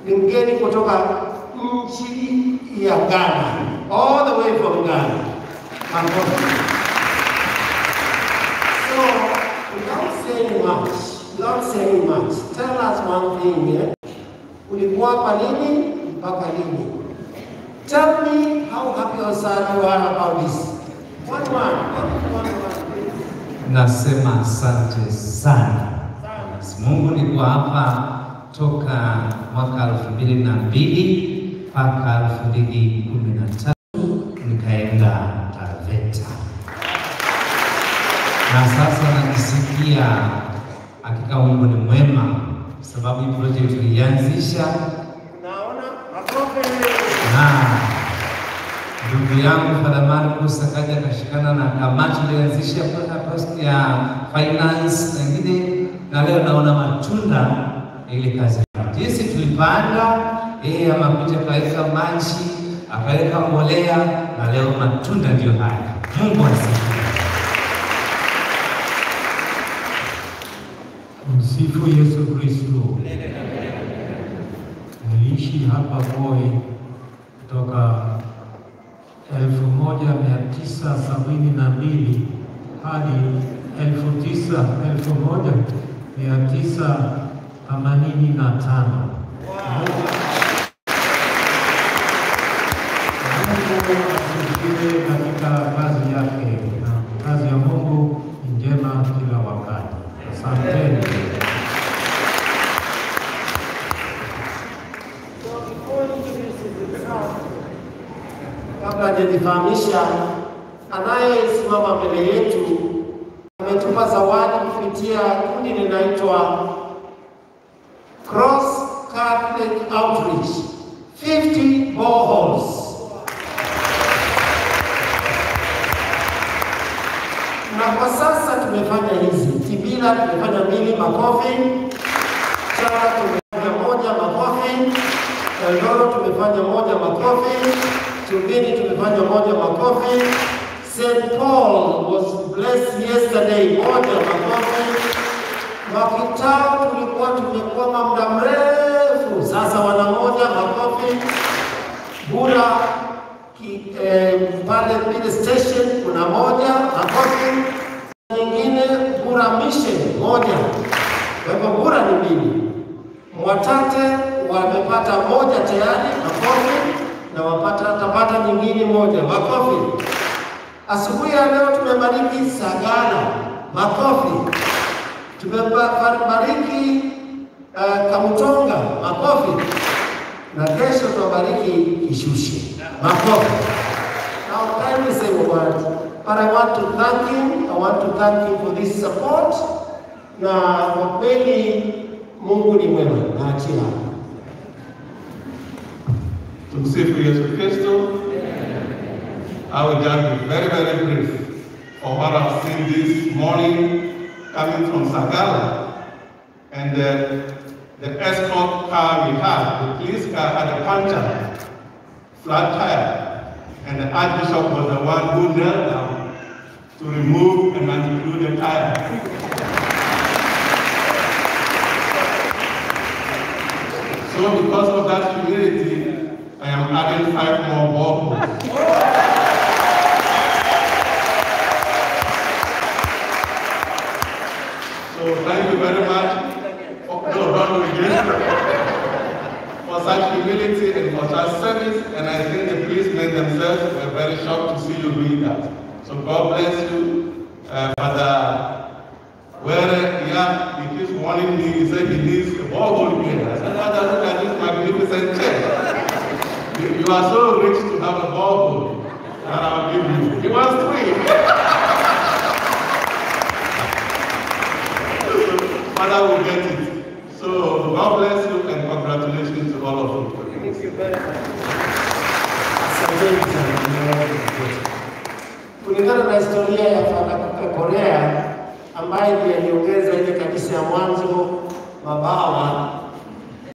ni mgeni kutoka nchi ya Ghana, all the way from Ghana. Makofi. So, without saying much, without saying much, tell us one thing, yeah? Ulikuwa hapa lini mpaka lini? Tell me how happy or sad you are about this. One one, one one, please. Nasema asante sana. Sana. Mungu nilikuwa hapa toka mwaka elfu mbili na mbili mpaka elfu mbili kumi na tatu nikaenda Taveta, na sasa najisikia hakika Mungu ni mwema, sababu hii project tulianzisha Naona makofi. na ndugu yangu Father Marcus akaja akashikana na kamati ilianzisha post ya finance na ingine, na leo naona matunda ya ile kazi. Jinsi tulipanda yeye amakuja akaweka maji akaweka mbolea, na leo matunda ndio haya. Mungu asifiwe. Msifu Yesu Kristo. Niliishi hapa Voi kutoka elfu moja mia tisa sabini na mbili hadi elfu tisa elfu moja mia tisa themanini na tano. Mungu asifiwe katika kazi yake, na kazi ya Mungu ni njema kila wakati. Asanteni. So before introduces himself, kabla hajajifahamisha, anayesimama mbele yetu ametupa zawadi kupitia kundi linaitwa Cross Catholic Outreach 50 boreholes. Na kwa sasa tumefanya hizi Tibila tumefanya mbili, makofi. Chara tumefanya moja, makofi. Eldoro tumefanya moja, makofi. Tumbini tumefanya moja, makofi. St. Paul was blessed yesterday, moja, makofi. Makitao tulikuwa tumekwama muda mrefu, sasa wana moja, makofi. Bura ki, eh, pale Pile station kuna moja, makofi. Nyingine Bura mission moja, kwa hivyo Bura ni mbili. Mwatate wamepata moja tayari, makofi, na wapata tapata nyingine moja, makofi. Asubuhi ya leo tumebariki Sagala, makofi. Tumebariki uh, Kamutonga, makofi. Na kesho tuwabariki Kishushe, makofi. Now kindly say a word, but I want to thank him, I want to thank him for this support, na kwa kweli Mungu ni mwema, naachia hapo. Tumsifu Yesu Kristo. I will just be very, very brief for what I've seen this morning coming from Sagala. And uh, the escort car we had, the police car had a puncture, flat tire. And the Archbishop was the one who knelt down to remove and undo the tire. So because of that humility, I am adding five more boreholes. So thank you very much. Oh, no, don't do it again. For such humility and for such service, and I think the policemen themselves were very shocked to see you doing that. So God bless you, uh, Father. Where yeah, he keeps warning me, he said he needs a borehole here. I said, Father, look at this magnificent church. You, you are so rich to have a borehole that I'll give you. He wants three. Father will get it. So God bless you and congratulations to all of you. Asanteni sana Mungu wetu. Kulingana na historia ya Father Korea ambaye ndiye aliongeza ile kanisa ya mwanzo mabawa